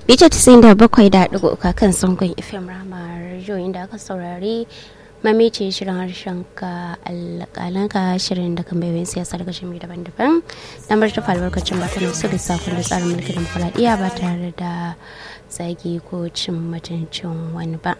Bita tisin da bakwai da ɗigo uka kan sangon FM Rama Radio inda aka saurari mamice shirin harshen ka alƙalanka shirin da kan bayan siyasa daga shimi daban-daban na martafa albarkacin bakanin su da sakon da tsarin mulkin demokuraɗiyya ba tare da zagi ko cin mutuncin wani ba.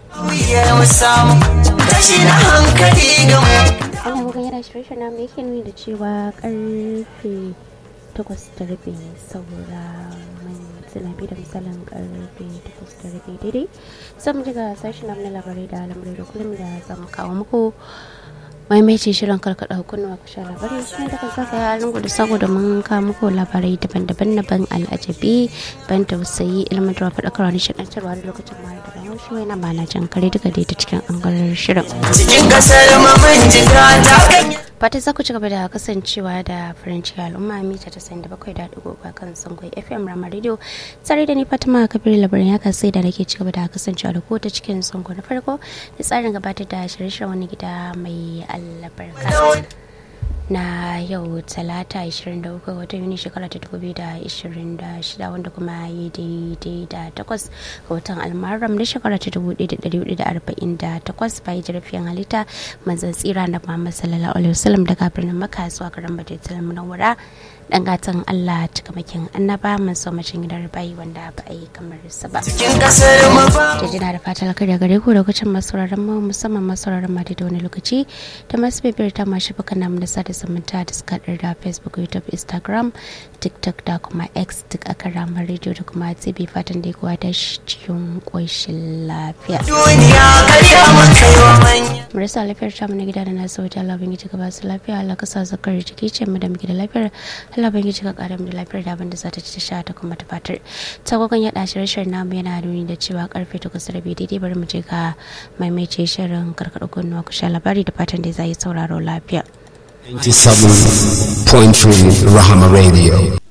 Ana bugan yana shirye na mai yake nuni da cewa karfe takwas da rabi saura sinabi da misalin karfe takwas da rabi daidai sai mu ji ga sashen na labarai da lamurai da kullum da za mu kawo muku maimaici shirin karkada hukunuwa ku sha labarai shi ne daga zaka ya lungu da saboda mun kawo muku labarai daban-daban na ban al'ajabi ban tausayi ilmantarwa faɗakarwa nishaɗantarwa da lokacin mara da bayan shi wani mana jan kare duka dai ta cikin angalar shirin. cikin kasar maman jiga ta kan fata za ku ci gaba da kasancewa da faranci al'umma mita ta sayin da bakwai da ɗigo ba kan sangon fm rama radio tsare da ni fatima kabir labarin ya sai da nake ci gaba da kasancewa da ko ta cikin sango na farko da tsarin gabatar da shirye-shiryen wani gida mai albarka na yau talata 23 watan yuni shekara ta 2026 wanda kuma yi daidai da takwas ga watan almaram na shekara ta 1448 bayan jirafiyan halitta manzan tsira na muhammad sallallahu alaihi wasallam daga birnin makka zuwa garin bajaitul munawwara dan gatan allah cikamakin annaba mun so macin gidan bayi wanda ba a yi kamar sa ba cikin kasar maban da jina da fatan alkhairi gare ku lokacin masauraran mu musamman masauraran ma da wani lokaci da masu bibiyar ta mashi baka namu na sada zumunta da suka haɗar da facebook youtube instagram tiktok da kuma x duk a kan ramar rediyo da kuma tv fatan da kuwa da cikin ƙoshin lafiya duniya karya maka yi wa manya marasa lafiyar ta na gida da na sauti Allah bin giji ba su lafiya Allah ka sa zakar jiki ce mu da muke da lafiyar Allah bin giji ka kara mu da lafiyar da abin da za ta ci ta sha ta kuma ta fatar tagogon yaɗa shirye namu yana nuni da cewa karfe takwas rabi daidai bari mu je ga maimaice shirin karkaɗa kunnuwa ku sha labari da fatan da za yi sauraro lafiya. 97.3 Rahama Radio.